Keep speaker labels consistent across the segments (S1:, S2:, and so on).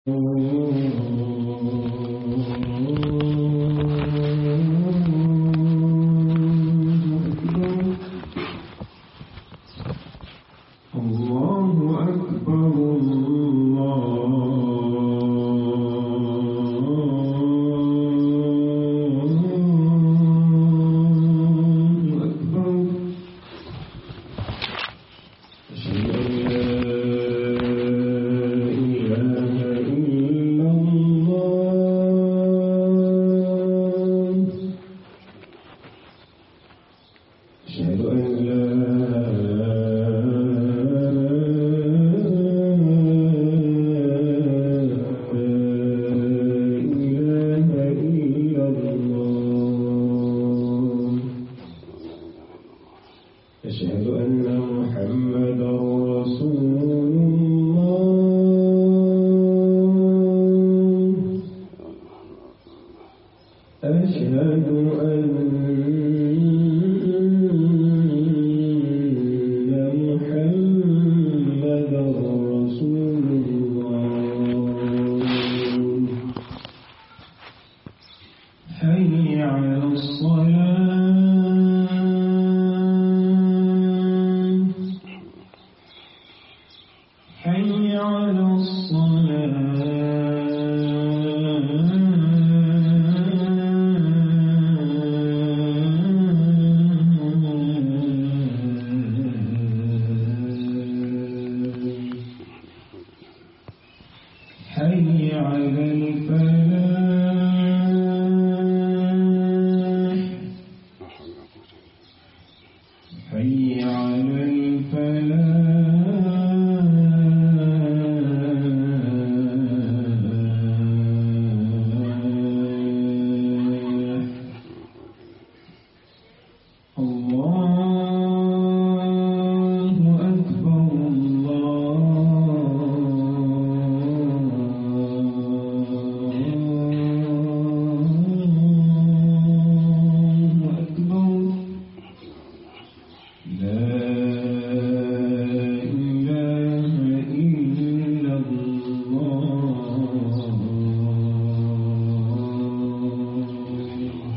S1: الله أكبر الله أكبر أشهد أن لا إله إلا الله أشهد أن لا إله إلا الله أشهد أن محمدا رسول الله أشهد أن محمدا رسول الله حي على الصلاة حي على الصلاة حي على الفلاح حي على الفلاح الله أكبر الله أكبر لا إله إلا الله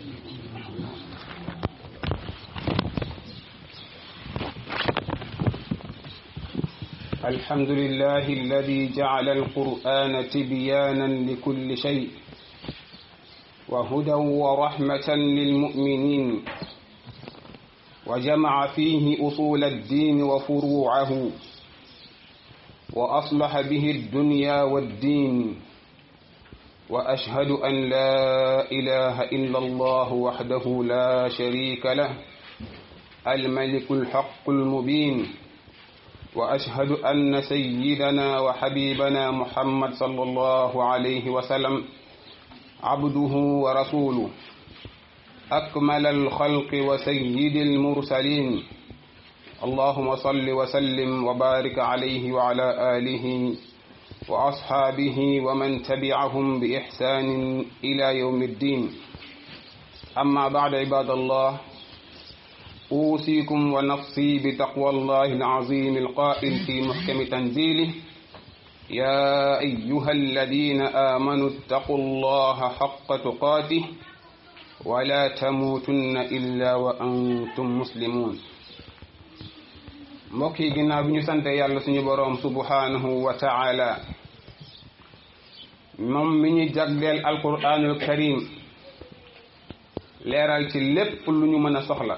S2: الحمد لله الذي جعل القرآن تبيانا لكل شيء وهدى ورحمة للمؤمنين وجمع فيه أصول الدين وفروعه وأصلح به الدنيا والدين وأشهد أن لا إله إلا الله وحده لا شريك له الملك الحق المبين واشهد ان سيدنا وحبيبنا محمد صلى الله عليه وسلم عبده ورسوله اكمل الخلق وسيد المرسلين اللهم صل وسلم وبارك عليه وعلى اله واصحابه ومن تبعهم باحسان الى يوم الدين اما بعد عباد الله أوصيكم ونفسي بتقوى الله العظيم القائل في محكم تنزيله يا أيها الذين آمنوا اتقوا الله حق تقاته ولا تموتن إلا وأنتم مسلمون mbokk yi ginnaaw bi ñu sante yàlla suñu boroom subhanahu wa taala moom mi ñu jagleel alquranul karim leeral ci lépp lu ñu mën a soxla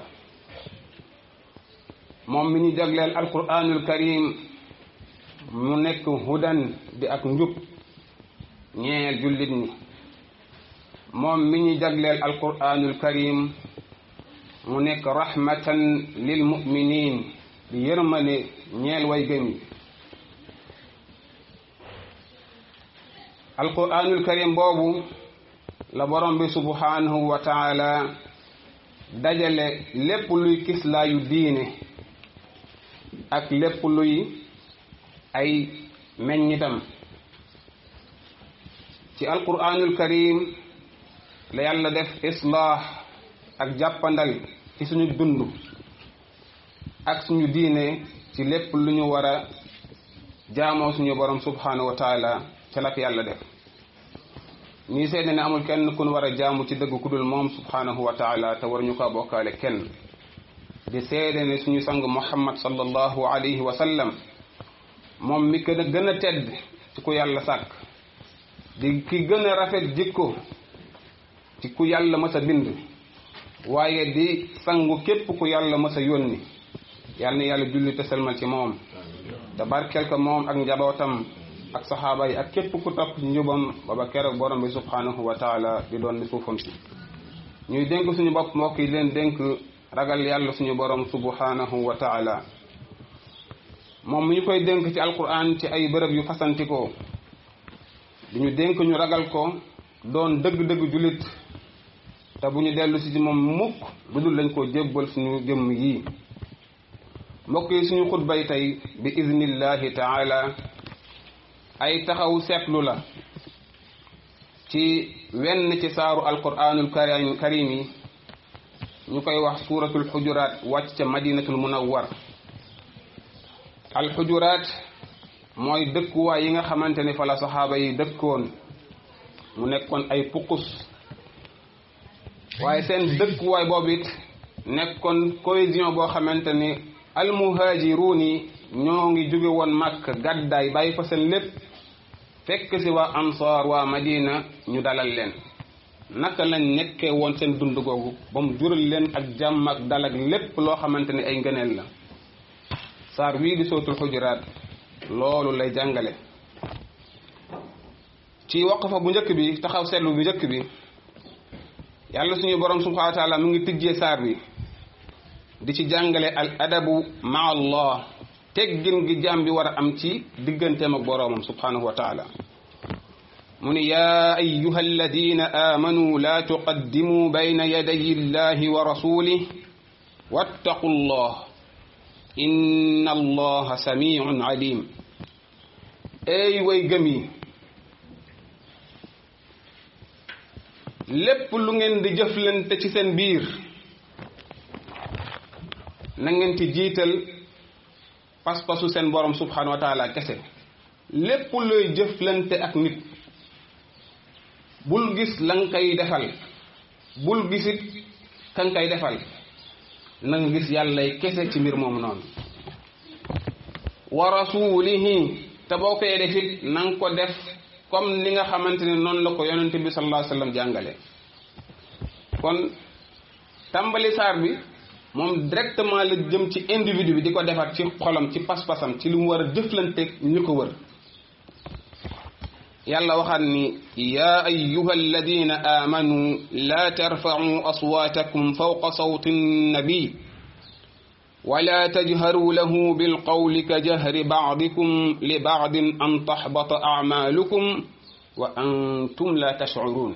S2: moom mi ñu jagleel alquranul karim mu nekk hudan di ak njub ñeel jullit ñi moom mi ñu jagleel alquranul karim mu nekk rahmatan lil muminin di yërmane ñeel way gëm yi alquranul karim boobu la borom bi subhanahu wa taala dajale lépp luy kislaayu diine ak lépp luy ay meññitam ci alquranul karim la yàlla def islaax ak jàppandal ci suñu dund ak suñu diine ci lépp lu ñu war a jaamoo suñu borom subhanahu wa taala ca la ko yàlla def ñuy seede ne amul kenn kun war a jaamu ci dëgg ku dul moom subhanahu wa taala te war ñu ko bokkaale kenn di seede ne suñu sang muhammad sallallahu alayhi wa sallam moom mi gën a gën a tedd ci ku yàlla sàkk di ki gën a rafet jikko ci ku yàlla mës a bind waaye di sangu képp ku yàlla mës a yónni yàlla na yàlla julli te selmal ci moom te barkeel ko moom ak njabootam ak saxaaba yi ak képp ku topp njubam ba ba keroog borom bi subhanahu wa taala di doon ni suufam si ñuy dénk suñu bopp mbokk yi leen dénk ragal yàlla suñu borom subhanahu wa taala moom mi ñu koy dénk ci alquran ci ay bërëb yu fasantikoo di ñu dénk ñu ragal ko doon dëgg-dëgg jullit te bu ñu dellu si ci moom mukk lu dul lañ koo jébbal suñu jëmm yii mbokk yi suñu xutbay tey bi iznillahi taala ay taxaw seetlu la ci wenn ci saaru alquranul karim karim yi ñu koy wax suuratul xujuraat wàcc ca madinatul munawwar alxujuraat mooy dëkkuwaay yi nga xamante ni fa la saxaaba yi dëkkoon mu nekkoon ay puqus waaye seen dëkkuwaay boobu it nekkoon cohésion boo xamante ni almuhaajiruun yi ñoo ngi jóge woon màkk gàddaay bàyyi fa seen lépp fekk si waa ansaar waa madina ñu dalal leen naka lañ nekkee woon seen dund googu ba mu jural leen ak jàmm ak dal ak lépp loo xamante ni ay ngëneel la saar wii di sootul xujuraat loolu lay jàngale ci waqfa bu njëkk bi taxaw seetlu bu njëkk bi yàlla suñu borom subhanahu wa taala mu ngi tijjee saar bi di ci jàngale al adabu ma allah teggin gi jaam bi war a am ci digganteem ak boroomam subhanahu wa taala mu ni yaa ayuha alladina amanu laa tuqaddimu bayna yaday illahi wa rasulih wattaqu llah inna allaha samiun alim ey way gëm yi lépp lu ngeen di jëflante ci seen biir na ngeen ci jiital pas-pasu seen borom subhanahu wa taala kese lépp looy jëflante ak nit bul gis la nga koy defal bul gisit ka nga koy defal na nga gis yàllay kese ci mbir moomu noonu wa rasulihi te boo koy def it na nga ko def comme ni nga xamante ne noonu la ko yonente bi sallallahu alayhi wasallam jàngale kon tàmbali saar bi moom directement la jëm ci individu bi di ko defar ci xolam ci pas-pasam ci li mu war a jëflanteeg ñu ko wër yàlla waxaat ni yaa ayuha alladina amanu laa tarfacuu aswaatakum fawqa sawti nnabi wala tajharuu lahu bilqawli ka jahri bacdikum li bacdin an taxbata acmaalukum wa antum la tashcuruun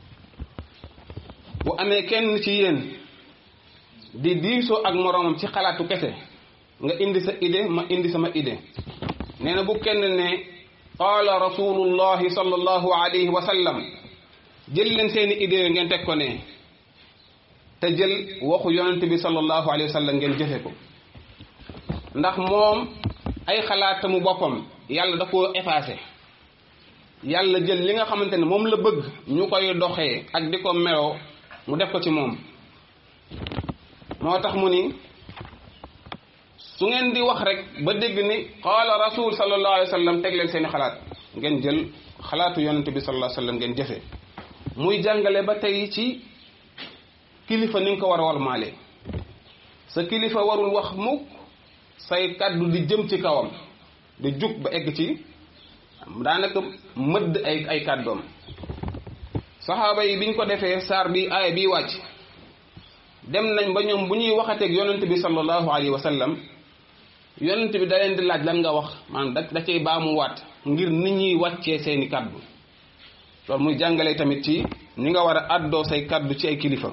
S2: bu amee kenn ci yéen di diisoo ak moroomam ci xalaatu kese nga indi sa idée ma indi sama idée nee na bu kenn ne qaala rasulullahi sallallahu alayhi wa sallam jël leen seeni idée yo ngeen teg ko ne te jël waxu yonent bi sallallahu alayhi wa sallam ngeen jëfe ko ndax moom ay xalaatamu boppam yàlla da koo effacé yàlla jël li nga xamante ne moom la bëgg ñu koy doxee ak di ko meloo mu def ko ci moom moo tax mu ni su ngeen di wax rek ba dégg ni qaala rasul sallallahu alayhi wa sallam teg leen seeni xalaat ngeen jël xalaatu yonente bi sallallahu alayhi wa sallam ngeen jëfee muy jàngale ba tey ci kilifa ni nga ko war a warmaale sa kilifa warul wax mukk say kaddu di jëm ci kawam di jug ba egg ci daanaka mëdd ay ay kàddoom saxaaba yi biñ ko defee saar bi aaya bi wàcc dem nañ ba ñoom bu ñuy waxateeg yonent bi sallallahu alayhi wa sallam yonent bi da leen di laaj lan nga wax maanaam da da cay baamu waat ngir nit ñuy wàccee seeni kaddu loolu muy jàngale tamit ci ni nga war a àddoo say kaddu ci ay kilifa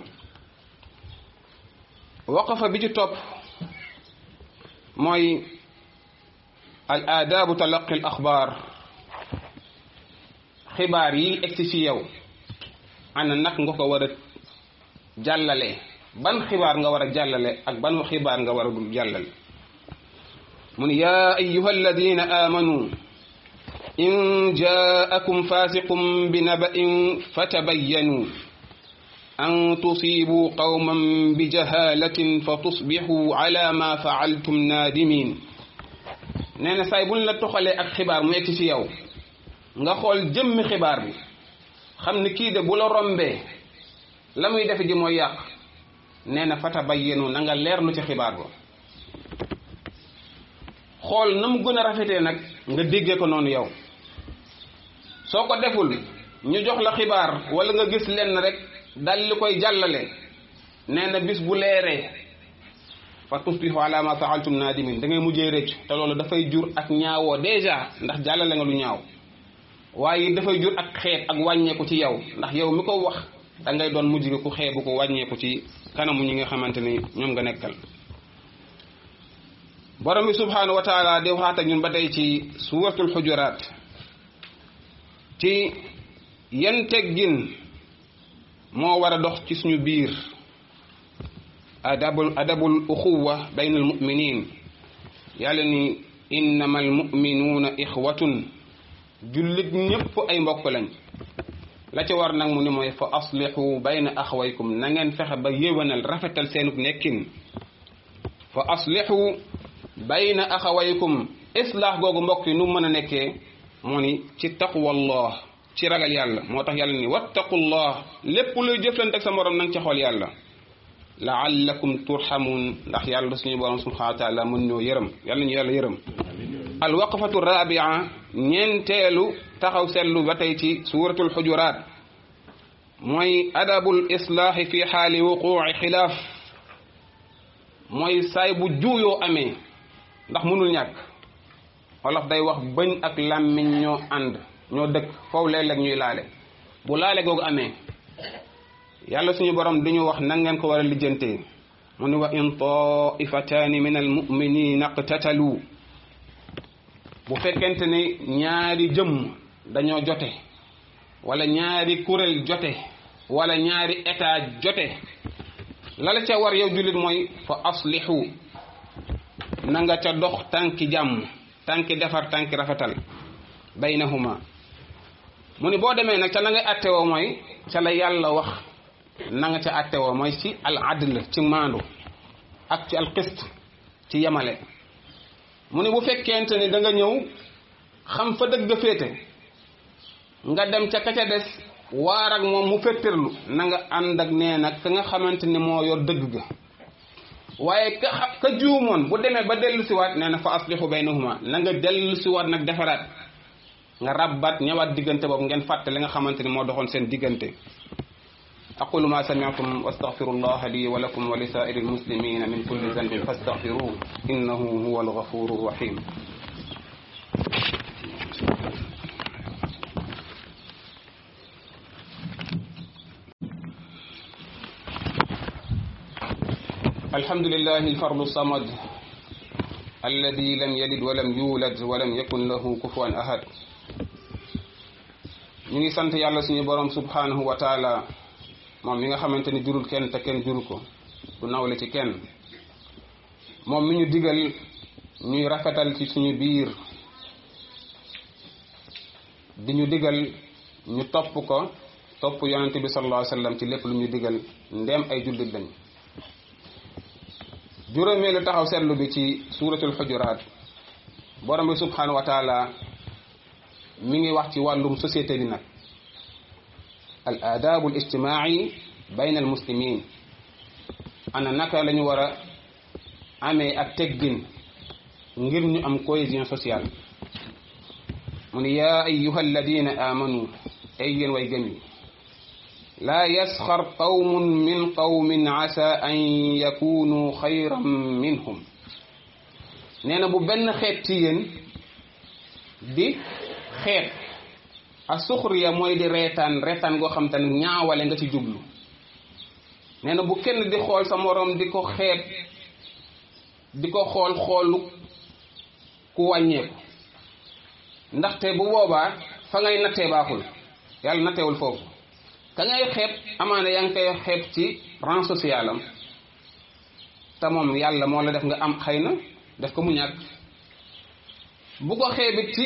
S2: waqafa bi ci topp mooy al aadaabu talaqi al axbaar xibaar yi egsi ci yow ana nag nga ko war a jàllale ban xibaar nga war a jàllale ak ban xibaar nga war a dul jàllale mu ne yaa ayuha alladina amanu in jaakum fasiqum bi naba'in fatabayyanu an tusibu qawman bi jahalatin fa tusbihu ala ma faaltum naadimin nee na saay buñ la toxalee ak xibaar mu egg ci yow nga xool jëmmi xibaar bi xam ni kii de bu la rombee la muy defe ji mooy yàq nee na fatabayyanu na nga leerlu ci xibaar ba xool na mu gën a rafetee nag nga déggee ko noonu yow soo ko deful ñu jox la xibaar wala nga gis lenn rek dal li koy jàllale nee na bis bu leeree fa tusbihu ala ma faaltum naadimin da ngay mujjee rëccu te loolu dafay jur ak ñaawoo déjà ndax jàllale nga lu ñaaw waaye dafay jur ak xeeb ak wàññeeku ci yow ndax yow mi ko wax da ngay doon mujj gi ku xeebu ko wàññeeku ci kanamu ñi nga xamante ni ñoom nga nekkal borom bi subhanahu wa taala di waxaat ak ñun ba tey ci suuratul xujuraat ci yan teggin moo war a dox ci suñu biir adabul adabul uxuwa bayna almuminin yàlla ni innama almuminuuna ixwatun jullit ñépp ay mbokk lañ la ca war nag mu ni mooy fa aslixu bayna axwaykum na ngeen fexe ba yéwénal rafetal seenub nekkin fa aslixu bayna axawaykum islaax googu mbokk yi nu mën a nekkee moo ni ci taqwallah ci ragal yàlla moo tax yàlla ni wattaqullah lépp luy jëflante ak sa morom nanga ci xool yàlla laallakum turhamun ndax yàlla suñu borom subhanahu wa taala mën ñoo yërëm yàlla ñu yàlla yërëm alwaqfatu rabia ñeenteelu taxaw seetlu ba tey ci suratul xujuraat mooy adabul islaahi fi xaali wuquuci xilaaf mooy saay bu juuyoo amee ndax mënul ñàkk wolof day wax bëñ ak làmmiñ ñoo ànd ñoo dëkk foofu léeg-léeg ñuy laale bu laale googu amee yàlla suñu borom duñu wax nan ngeen ko war a lijjantee mu ni wa in taifataani min almuminina iqtatalu bu fekkente ni ñaari jëmm dañoo jote wala ñaari kuréel jote wala ñaari état jote lala ca war yow jullit mooy fa aslihu na nga ca dox tànki jàmm tànki defar tànki rafetal baynahuma mu ni boo demee nag ca la ngay attewoo mooy ca la yàlla wax na nga ca attewoo mooy ci al adl ci maandu ak ci al qist ci yemale mu ni bu fekkente ni da nga ñëw xam fa dëgg féete nga dem ca ka ca des waar ak moom mu fettirlu na nga ànd ak nee nag ka nga xamante ni moo yor dëgg ga waaye ka ka juumoon bu demee ba dellu siwaat nee na fa aslihu baynahuma na nga dellu siwaat nag defaraat nga rabbat ñëwaat diggante boobu ngeen fàtte li nga xamante ni moo doxoon seen diggante aqulu ma sami'tum wastaghfiru allah li wa lakum wa li sa'iri almuslimina min kulli dhanbin fastaghfiruhu innahu huwa alghafuru rahim الحمد لله الفرد الصمد الذي لم يلد ولم يولد ولم يكن له كفوا أحد ñu ngi sant yàlla suñu borom subhanahu wa taala moom mi nga xamante ni jurul kenn te kenn juru ko du nawle ci kenn moom mi ñu digal ñuy rafetal ci suñu biir di ñu digal ñu topp ko topp yonente bi sallallahu alayhi wa sallam ci lépp lu ñu digal ndéem ay jullit lañ juróomeelu taxaw seetlu bi ci suuratul xujuraat borom bi subhanahu wa taala mi ngi wax ci wàllum société bi nag al aadabu al ijtimaai bayna al muslimin ana naka la ñu war a amee ak teggin ngir ñu am cohésion sociale mu ni yaa ayuha alladina amanu ay yéen way gëm yi laa yasxar qawmun min qawmin asa an yakunu xayran minhum nee na bu benn xeet ci yéen di xeet a suxriya mooy di reetaan reetaan goo xam te ne ñaawale nga ci jublu nee na bu kenn di xool sa moroom di ko xeet di ko xool xoolu ku wàññeeku ndaxte bu boobaa fa ngay nattee baaxul yàlla natteewul foofu ka ngay xeeb amaana yaa ngi koy xeeb ci rang social am te moom yàlla moo la def nga am xëy na def ko mu ñàkk bu ko xeebit ci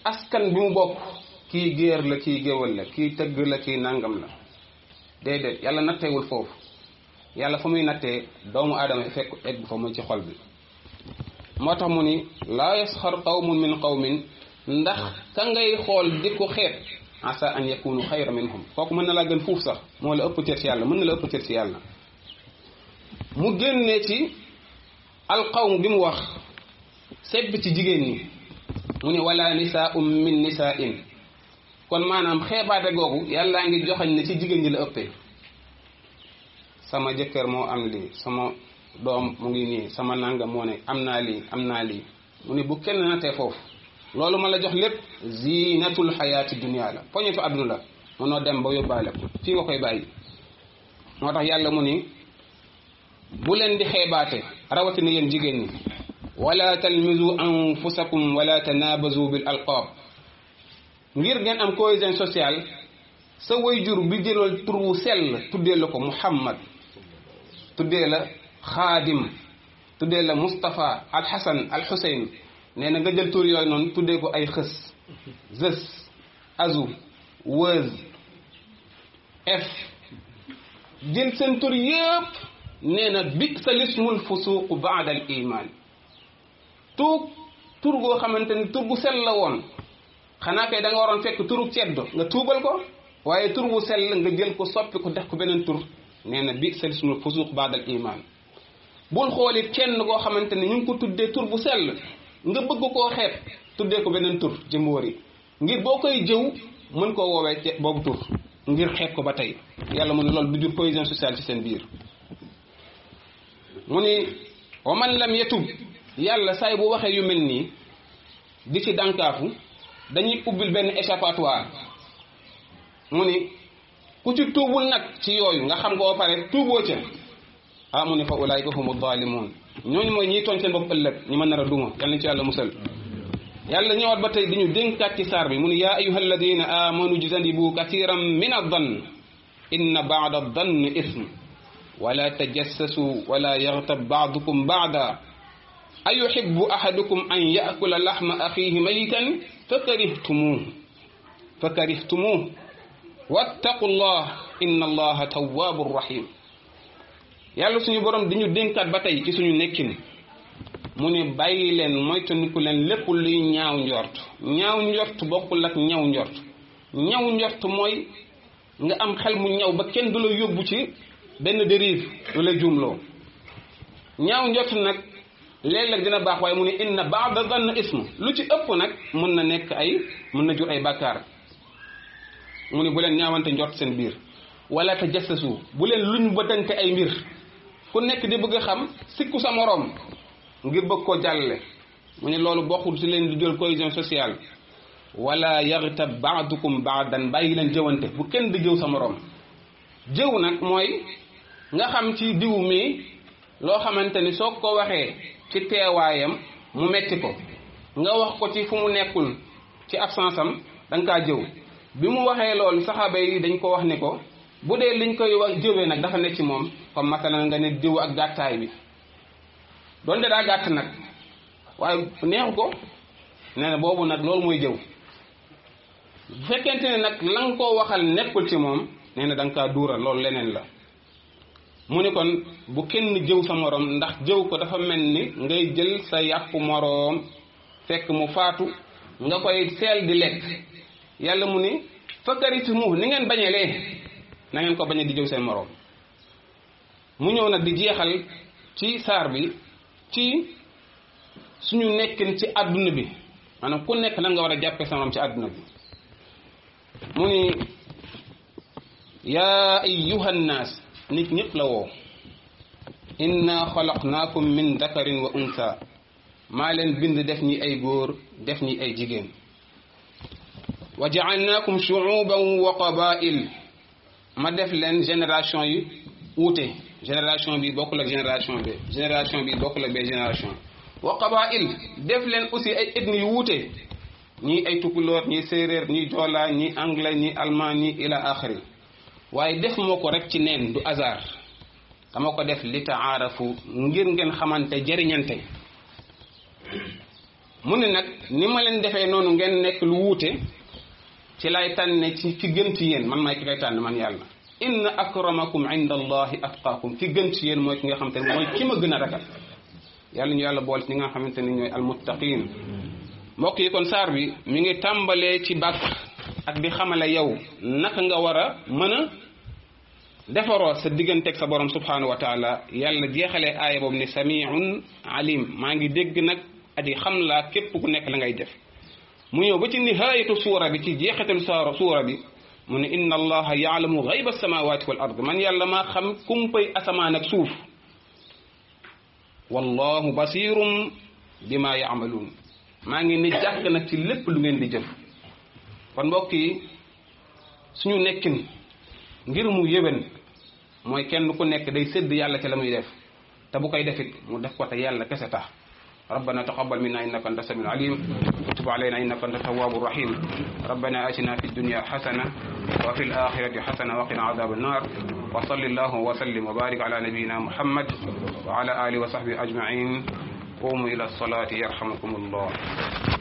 S2: askan bi mu bokk kii géer la kii géwal la kii tëgg la kii nangam la déedéet yàlla natteewul foofu yàlla fa muy nattee doomu aadama fekk egg fa muy ci xol bi moo tax mu ni laa yasxar qawmun min qawmin ndax ka ngay xool di ko xeet asa an yakunu xayra minhum kooku mën na laa gën fuuf sax moo la ëpp cër ci yàlla mën na la ëpp cër ci yàlla mu génnee ci alqawm bi mu wax sebb ci jigéen ñi mu ne wala nisaa'un min nisaa'in kon maanaam xeebaate googu yàllaa ngi joxañ ne ci jigéen ñi la ëppee sama jëkkër moo am lii sama doom mu ngi nii sama nangam moo ne am naa lii am naa lii mu ne bu kenn natee foofu loolu ma la jox lépp zinatul xayaati dunia la poñetu àdduna la mënoo dem ba yóbbaale ko fii nga koy bàyyi moo tax yàlla mu ni bu leen di xeebaate rawatina yéen jigéen ñi wala talmizu anfusakum wala tanabazu bil alqaab ngir ngeen am cohésion sociale sa wayjur bi jëlool tur wu sell tuddee la ko muhammad tuddee la xaadim tuddee la mustapha alxasan alxuseyn nee na nga jël tur yooyu noonu tuddee ko ay xës zës azu wëz f jël seen tur yëpp nee na bi sa lismul fusuuq baada al iman tuug tur goo xamante ni tur gu sell la woon xanaa kay da nga waroon fekk turu ceddo nga tuubal ko waaye tur bu sell nga jël ko soppi ko def ko beneen tur nee na bi sa lismul fusuuq baada al iman bul xoolit kenn koo xamante ni ñu ngi ko tuddee tur bu sell nga bëgg koo xeeb tuddee ko beneen tur jëmbóor yi ngir boo koy jëw mën koo woowee ci boobu tur ngir xeeb ko ba tey yàlla mu ne loolu du jur cohésion sociale ci seen biir mu ni wa man lam yatub yàlla saay bu waxee yu mel nii di ci dànkaafu dañuy ubbil benn échappatoire mu ni ku ci tuubul nag ci yooyu nga xam ko ba pare tuuboo ca ah mu ni fa ulaayika humu zalimun ñooñu mooy ñiy tooñ seen bopp ëllëg ñi mën nar a duma yàlla nañ ci yàlla musal yàlla ñëwaat ba tey di ñu dénkaat ci saar bi mu ni yaa ayuha alladina amanu jtanibu kathiran min addan inna baada addanni ism wala tajassasu wala yaghtab baadukum baada ayuhibbu ahadukum an yaakula laxma axihi mayitan fakarihtumuh fakarihtumuh wattaqu llah inna allaha tawwabun rahim yàlla suñu borom di ñu dénkaat ba tey ci suñu nekkin mu ne bàyyi leen moytandiku leen lépp luy ñaaw njort ñaaw njort bokkul ak ñaw njort ñaw njort mooy nga am xel mu ñaw ba kenn du la yóbbu ci benn dérive lu la juumloo ñaaw njort nag léeg-léeg dina baax waaye mu ne inna baada zann ism lu ci ëpp nag mën na nekk ay mën na jur ay bàkkaar mu ne bu leen ñaawante njort seen biir wala te jassasu bu leen luñ bëtante ay mbir ku nekk di bëgg a xam sikku sa moroom ngir bëgg ko jàlle mu ne loolu bokkul ci leen di jël cohésion sociale wala yaxtab baadukum baadan bàyyi leen jëwante bu kenn di jëw sa moroom jëw nag mooy nga xam ci diw mi loo xamante ni soo ko waxee ci teewaayam mu metti ko nga wax ko ci fu mu nekkul ci absence am da nga kaa jëw bi mu waxee loolu saxaaba yi dañ ko wax ni ko bu dee liñ koy wax jëwee nag dafa nekk ci moom comme masalan nga ne diw ak gàttaay bi doonte daa gàtt nag waaye neexu ko nee na boobu nag loolu mooy jëw bu fekkente ne nag la nga koo waxal nekkul ci moom nee na da nga kaa duural loolu leneen la mu ni kon bu kenn jëw sa moroom ndax jëw ko dafa mel ni ngay jël sa yàpp moroom fekk mu faatu nga koy seel di lekk yàlla mu ni fakkaritumu ni ngeen bañelee na ngeen ko bañe di jëw seen moroom mu ñëw nag di jeexal ci saar bi ci suñu nekkin ci àdduna bi maanaam ku nekk lan nga war a jàppee sa moroom ci àdduna bi mu ni yaa ayyuhan naas nit ñëpp la woo inna xalaqnaakum min dakarin wa unsa maa leen bind def ñi ay góor def ñi ay jigéen wa jaalnaakum shuuban wa qabail ma def leen génération yi wuute génération bi bokkul ak génération bi génération bi bokkul ak bee génération wa qabail def leen aussi ay ethnie yu wuute ñii ay tukulóor ñii séeréer ñii joolaa ñii anglais ñii allemand ñii ila axiri waaye def moo ko rek ci neen du hasard dama ko def li taarafu ngir ngeen xamante jëriñante mu ne nag ni ma leen defee noonu ngeen nekk lu wuute ci lay tànne ci ci gën ci yéen man maay ki kay tànn man yàlla inna akramakum inda allahi atqaakum ki gën ci yéen mooy ki nga xamante ne mooy ki ma gën a ragal yàlla ñu yàlla boole ci ñi nga xamante ne ñooy almuttaqin mbokk yi kon saar bi mi ngi tàmbalee ci bàkk ak di xamale yow naka nga war a mën a defaroo sa digganteeg sa borom subhanahu wa taala yàlla jeexalee aaya boobu ne samiun alim maa ngi dégg nag aji xam laa képp ku nekk la ngay def mu ñëw ba ci nihaayatu suura bi ci jeexitalu saara suura bi mu ne inna allaha yaalamu gayba samawati wal ard man yàlla maa xam kumpay asamaan ak suuf wallahu basirum bima yaamaluun maa ngi ni jàkk nag ci lépp lu ngeen di jëf kon mbokk yi suñu nekkin ngir mu yéwén mooy kenn ku nekk day sédd yàlla ci la muy def te bu koy defit mu def ko te yàlla kese tax ربنا تقبل منا انك انت السميع العليم وتب علينا انك انت التواب الرحيم ربنا اتنا في الدنيا حسنه وفي الاخره حسنه وقنا عذاب النار وصل الله وسلم وبارك على نبينا محمد وعلى اله وصحبه اجمعين قوموا الى الصلاه يرحمكم الله